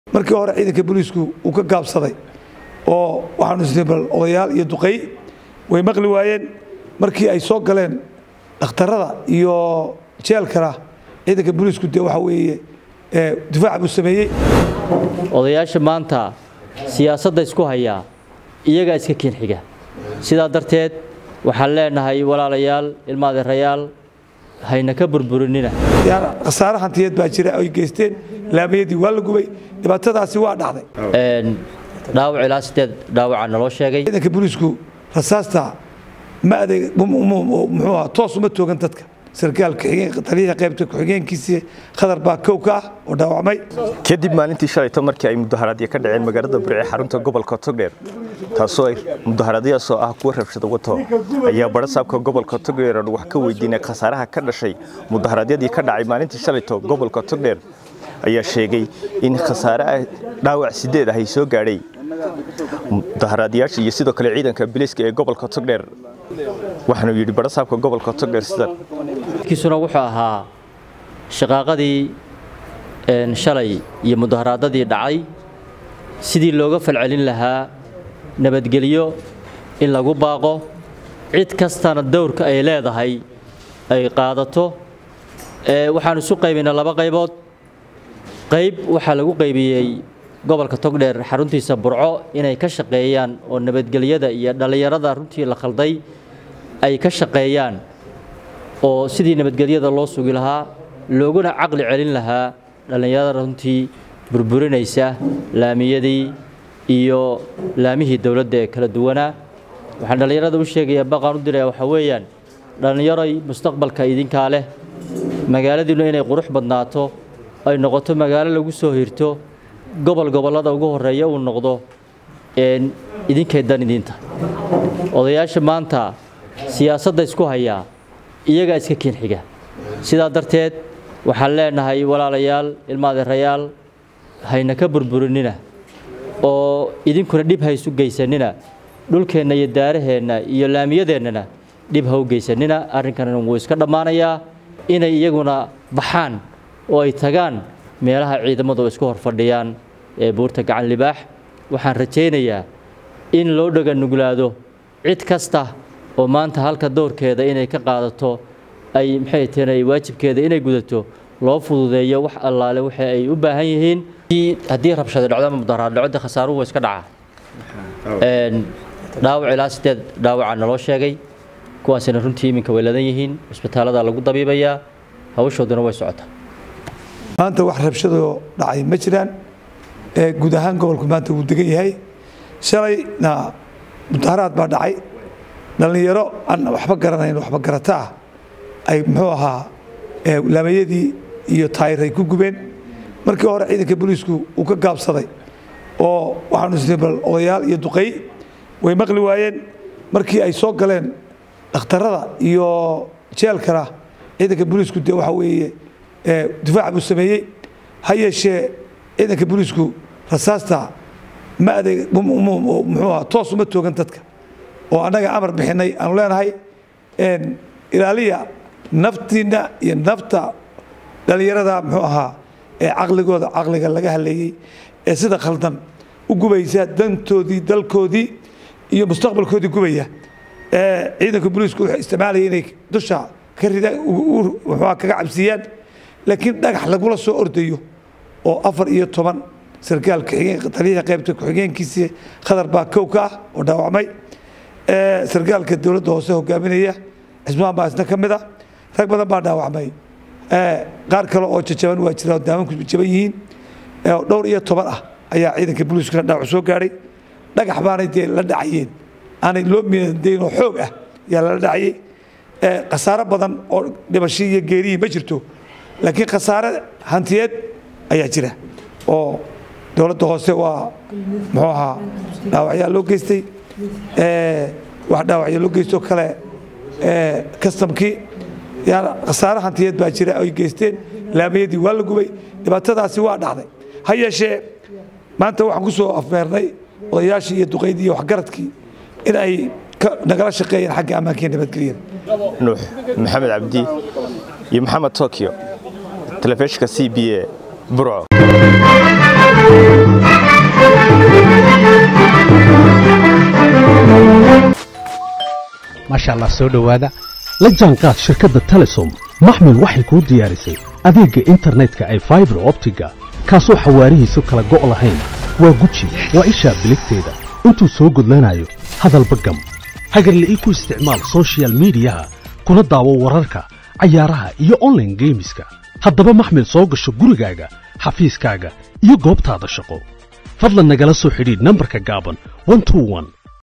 markii hore ciidanka booliisku uu ka gaabsaday oo waxaanu isnay bal odayaal iyo duqey way maqli waayeen markii ay soo galeen dhakhtarada iyo jeelkana ciidanka booliisku dee waxa weeye difaac buu sameeyey odayaasha maanta siyaasadda isku hayaa iyagaa iska kiin xiga sidaa darteed waxaan leenahay walaalayaal ilmaadeerayaal hayna ka burburinina yani khasaare hantiyeed baa jira ay geysteen laamayadii waa la gubay dhibaatadaasi waa dhacday dhaawac ilaa sideed dhaawaca naloo sheegay ciidanka booliisku rasaasta ma adeeg muxuu ahaa toos uma toogan dadka sarkaalka taliyaha qaybta ku-xigeenkiisii khadar baa kow ka ah oo dhaawacmay kadib maalintii shalayto markii ay mudaharaadyo ka dhaceen magaalada burce xarunta gobolka togdheer taasoo ay mudaharaadyadaasoo ah kuwa rabshada wato ayaa barasaabka gobolka togdheer wax ka weydiinay khasaaraha ka dhashay mudaharaadyadii ka dhacay maalintii shalayto gobolka togdheer ayaa sheegay in khasaare dhaawac sideed ah ay soo gaadhay mudaharaadyaasha iyo sidoo kale ciidanka biliiska ee gobolka togdheer waxaanu yidhi barasaabka gobolka togdheer sidan kiisuna wuxuu ahaa shaqaaqadii shalay iyo mudaharaadadii dhacay sidii looga falcelin lahaa nabadgelyo in lagu baaqo cid kastana dowrka ay leedahay ay qaadato waxaan isu qaybinay laba qaybood qayb waxaa lagu qaybiyey gobolka togdheer xaruntiisa burco inay ka shaqeeyaan oo nabadgelyada iyo dhallinyarada runtii la khalday ay ka shaqeeyaan oo sidii nabadgelyada loo sugi lahaa looguna caqli celin lahaa dhallinyarada runtii burburinaysa laamiyadii iyo laamihii dowladda ee kala duwanaa waxaan dhallinyarada u sheegayaa baqaan u diraya waxaa weeyaan dhallinyaroy mustaqbalka idinkaa leh magaaladiinnu inay qurux badnaato ay noqoto magaalo lagu soo hirto gobol gobollada ugu horreeya uu noqdo idinkay dan idinta odayaasha maanta siyaasadda isku hayaa iyagaa iska kiin xiga sidaa darteed waxaan leenahay walaalayaal ilmaadeerayaal hayna ka burburinina oo idinkuna dhib ha isu geysanina dhulkeenna iyo daaraheenna iyo laamiyadeennana dhib ha u geysanina arrinkan wuu iska dhammaanayaa inay iyaguna baxaan oo ay tagaan meelaha ciidamadu isku hor fadhiyaan ee buurta gacan libaax waxaan rajaynayaa in loo dhaga nuglaado cid kasta oo maanta halka dowrkeeda inay ka qaadato ay maxay tahay waajibkeeda inay gudato loo fududeeyo wax allaale waxa ay u baahan yihiin haddii rabshado dhacdo ama mudaharaad dhacdo khasaaruhu waa iska dhaca dhaawac ilaa sideed dhaawaca naloo sheegay kuwaasina runtii iminka way ladan yihiin cisbitaallada lagu dabiibayaa hawshooduna way socotaa maanta wax rabshadoo dhacay ma jiraan guud ahaan gobolku maanta wuu degan yahay shalayna mudaharaad baa dhacay dhallinyaro aan waxba garanayn waxba garata ah ay muxuu ahaa laamayadii iyo taayiray ku gubeen markii hore ciidanka booliisku uu ka gaabsaday oo waxaanu isnay bal odayaal iyo duqey way maqli waayeen markii ay soo galeen dhakhtarada iyo jeelkana ciidanka booliisku dee waxa weeye difaac buu sameeyey ha yeeshee ciidanka booliisku rasaasta ma adeeg muxuu ahaa toos uma toogan dadka oo annaga amar bixinay aanu leenahay ilaaliya naftiinna iyo nafta dhallinyarada muxuu ahaa ee caqligooda caqliga laga haleeyey ee sida khaldan u gubaysa dantoodii dalkoodii iyo mustaqbalkoodii gubaya ciidanka booliisku wuxuu isticmaalaya inay dusha ka rida muxuuha kaga cabsiiyaan laakiin dhagax lagula soo ordayo oo afar iyo toban sarkaalka taliyaha qaybta ku-xigeenkiisii khadar baa kow ka ah oo dhaawacmay sarkaalka dowladda hoose hogaaminaya xismaan baa isna ka mid ah rag badan baa dhaawacmay qaar kale oo jajaban waa jira daamanku jaban yihiin dhowr iyo toban ah ayaa ciidanka booliiskuna dhaawac soo gaadhay dhagax baanay dee la dhacayeen aanay loo midayn oo xoog ah ayaa lala dhacayay khasaaro badan oo dhimasho iyo geerihii ma jirto laakiin khasaare hantiyeed ayaa jira oo dowladda hoose waa muxuu ahaa dhaawacyaa loo geystay wax dhaawacya loo geysto kale kastamkii yani khasaare hantiyeed baa jira ay geysteen laamayadii waa la gubay dhibaatadaasi waa dhacday ha yeeshee maanta waxaan ku soo afmeernay odayaashii iyo duqaydii iyo waxgaradkii in ay nagala shaqeeyeen xagga ammaanka iyo nabadgelyada nuux maxamed cabdi iyo maxamed tokyo telefishinka c b a burco maasha allah soo dhowaada la jaanqaad shirkadda telesom maxmil waxay kuu diyaarisay adeegga internetka ay faibar optiga kaasoo xawaarihiisu kala go' lahayn waa guji waa ishaa biligteeda intuu soo gudlanayo hadalba gam hagarle ii ku isticmaal sochial midiyaha kuna daawo wararka cayaaraha iyo onlaine geemiska haddaba maxmil soo gasho gurigaaga xafiiskaaga iyo goobtaada shaqo fadlan nagala soo xidhiidh nambarka gaaban